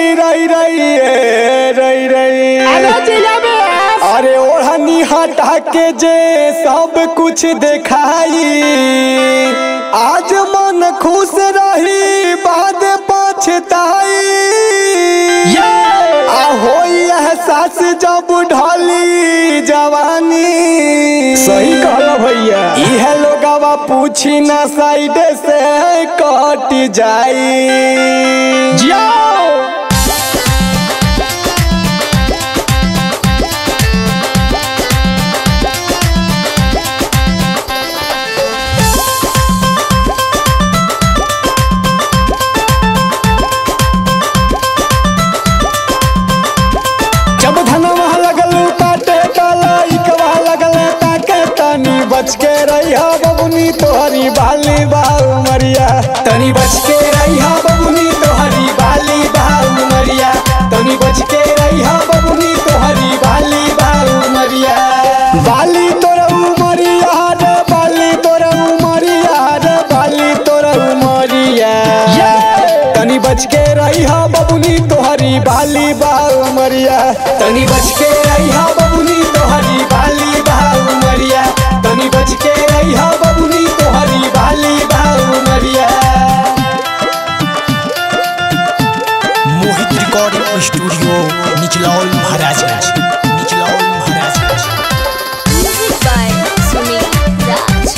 रई रई ए, रई रई अरे ओढ़नी हटा के जे सब कुछ देखाई आज मन खुश रही बाद पछताई आ होई एहसास जब ढली जवानी सही कहला भैया इहे लोगवा पूछी ना साइड से कट जाई जाओ जब धनवा लगल काटे कलाइकवा लगल ताके तनी बच के रहिया बबुनी तोहरी बाली बाऊ मरिया तनी बच के रहिया बबुनी तोहरी बाली बाऊ मरिया तनी बच के रहिया बबुनी तोहरी बाली बाऊ मरिया बाली तोरा उमरिया रे बाली तोरा उमरिया रे बाली तोरा उमरिया तनी बच के रहिया बबुनी तोहरी बाली बाऊ मरिया तनी बच के रहिया बबुनी तोहरी बाली बाऊ मरिया तनी बच के रहिया बबुनी तोहरी बाली बाऊ मरिया Mohit recording studio Nichlaul Maharajganj Nichlaul Maharajganj Music by Sunil Raj.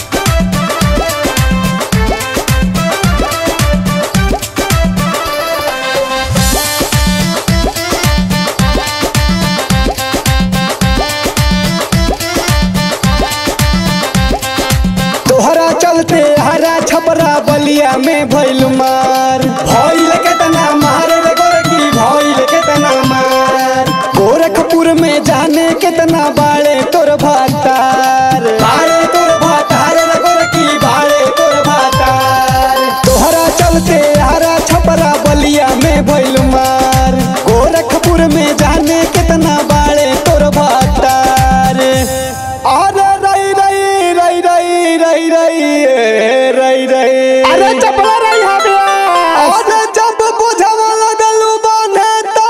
तोहरा चलते हरा छपरा बलिया में भइल मार भइल केतना मार रे गोरकी भइल केतना मार गोरखपुर में जाने केतना बाड़े तोर भातार बाड़े तोर भातार रे गोरकी बाड़े तोर भातार तोहरा चलते हरा छपरा बलिया में भइल मार गोरखपुर में जाने केतना बाड़े तोर भातार अरे रई रई रई रई रई रई ए, रई रई अरे चपला रही हबे अरे जब बुझवा लगल बांधे तो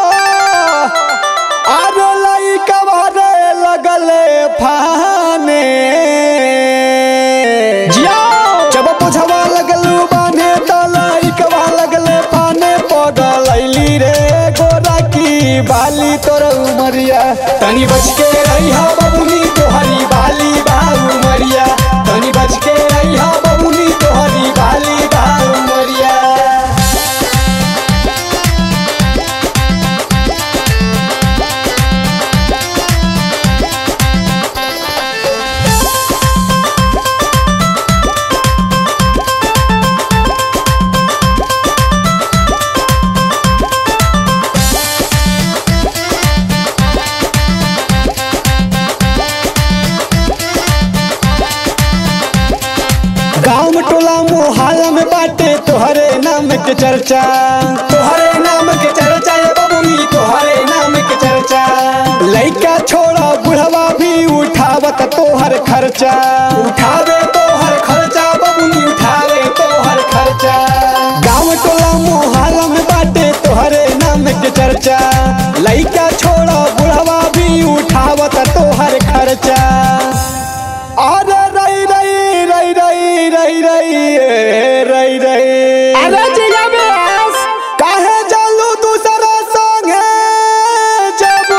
अरे लइका भरे लगल फाने जाओ जब बुझवा लगल बांधे तो लइका लगल फाने पगल अइली रे गोरा की बाली तोर उमरिया तनी बच के रहिया बबुनी तोहरी बाली बाऊ मरिया तनी बच के रहिया बबुनी तोहरी बाली बाऊ मरिया गाँव में टोला मोहल्ला में बाटे तोहरे नाम के चर्चा तोहरे नाम के चर्चा ये बबुनी तोहरे नाम के चर्चा लइका छोड़ा बुढ़वा भी उठावत तोहर खर्चा उठावे तोहर खर्चा बबुनी उठावे तोहर खर्चा गाँव टोला मोहल्ला में बाटे तोहरे नाम के चर्चा लइका छोड़ा बुढ़वा भी उठावत तोहर खर्चा अरे रई रई रई रई रई रई ए, रई रई अरे जिला में काहे जालू दूसरा संगे जब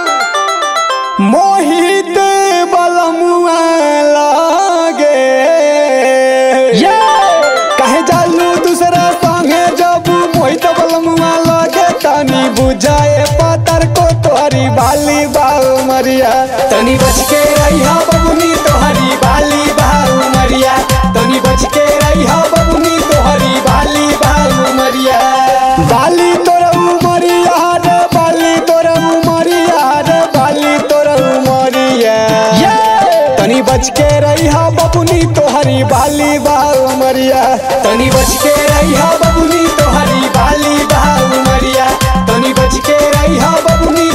मोहित बलमुआ लागे ये काहे जालू दूसरा संगे जब मोहित बलमुआ लागे तनी बुझाए पातर को तोहरी बाली बाऊ मरिया तनी बच के रहिया बबुनी तोहरी बाली बाऊ मरिया तनी बच के रहिया बबुनी तोहरी बाली बाऊ मरिया बाली तोरा उमरिया रे बाली तोरा उमरिया रे बाली तोरा उमरिया तनी बच के रहिया बबुनी तोहरी बाली बाऊ मरिया तनी बच के रहिया बबुनी तोहरी बाली बाऊ मरिया तनी बच के रहिया बबुनी